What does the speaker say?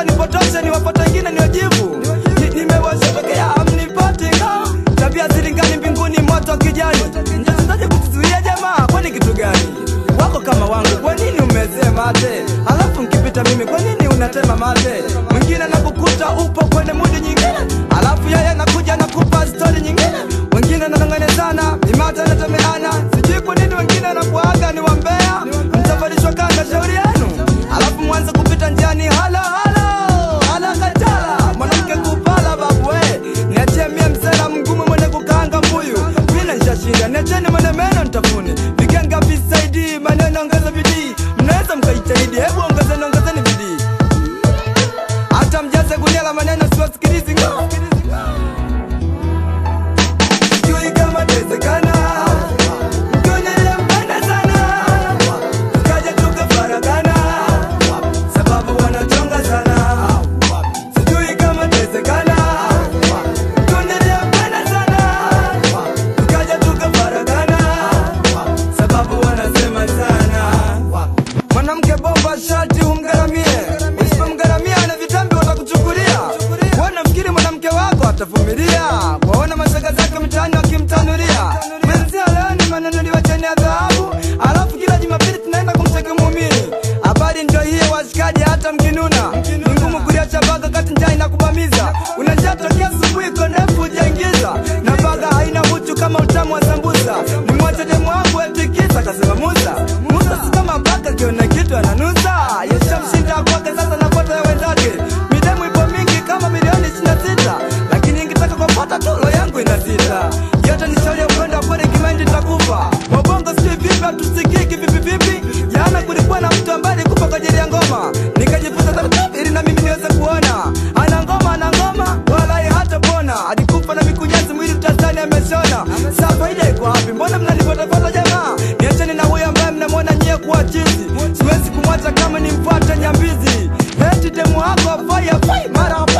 nipotoshe niwapata wengine niwajibu Ni- nimewashatokea amnipati nga tabia zilingani mbinguni moto wa kijani mtachezaje kutuzuia jamaa kwani kitu gani wako kama wangu kwa nini umezee mate alafu nkipita mimi kwa nini unatema mate mwingine nakukuta upo kwenye mudi nyingine alafu yeye nakuja nakupa stori nyingine wengine nanonganezana mimate natemeana sijui kwa nini wengine nakuaga ni wambea mtavalishwa kanga shauri yenu alafu mwanze kupita njiani halo halo halo katala mwanamke kupala babu we niachie mie msela mgumu mwenye kukaanga mbuyu mina nshashinda niacheni mwenye meno ntafuni vikenga visaidi maneno ongeza bidii mnaweza mkaitahidi hebu ongezeni ongezeni bidii hata mjaze gunia la maneno siwasikilizi ngo sijui kama tezekana mtonye nilempenda sana tukaja tukafaragana sababu wanachonga sana sijui kama tezekana mtonye nilempenda sana tukaja tukafaragana sababu wanasema sana mwanamke bomba shati umgaramie usipomgaramia na vitambi watakuchukulia wana fikiri mwanamke wako atavumilia waona mashaga zake mtaani wakimtanulia mwenzia leo ni manunuliwa cheni ya dhahabu alafu kila jumapili tunaenda kumteka muumini habari ndio hiyo washikaji hata mkinuna ni ngumu kuliacha baga kati njaa inakubamiza unajaa tokea asubuhi kondefu ujaingiza na baga haina uchu kama utamu wa sambusa ni mwache demu wangu etikisa kasema musa musa si kama baga kiona kitu ananusa yeshamshinda kwake sasa napata ya wenzake midemu ipo mingi kama milioni 26 lakini ingitaka kupata tu roho yangu inasita yote ni shauri ya upendo kweli kimaindi nitakufa wabongo sijui vipi hatusikiki vipi vipi jana kulikuwa na mtu ambaye alikufa kwa ajili ya ngoma nikajifunza taratibu ili na mimi niweze kuona ana ngoma ana ngoma walai hata pona alikufa na mikunyasi mwili mtazani ameshona saa faida iko wapi mbona mnanifuatafuata jamaa niacheni na huyo ambaye mnamwona nyie kuwa chizi siwezi kumwacha kama nimfuate nyambizi eti demu wako afai afai mara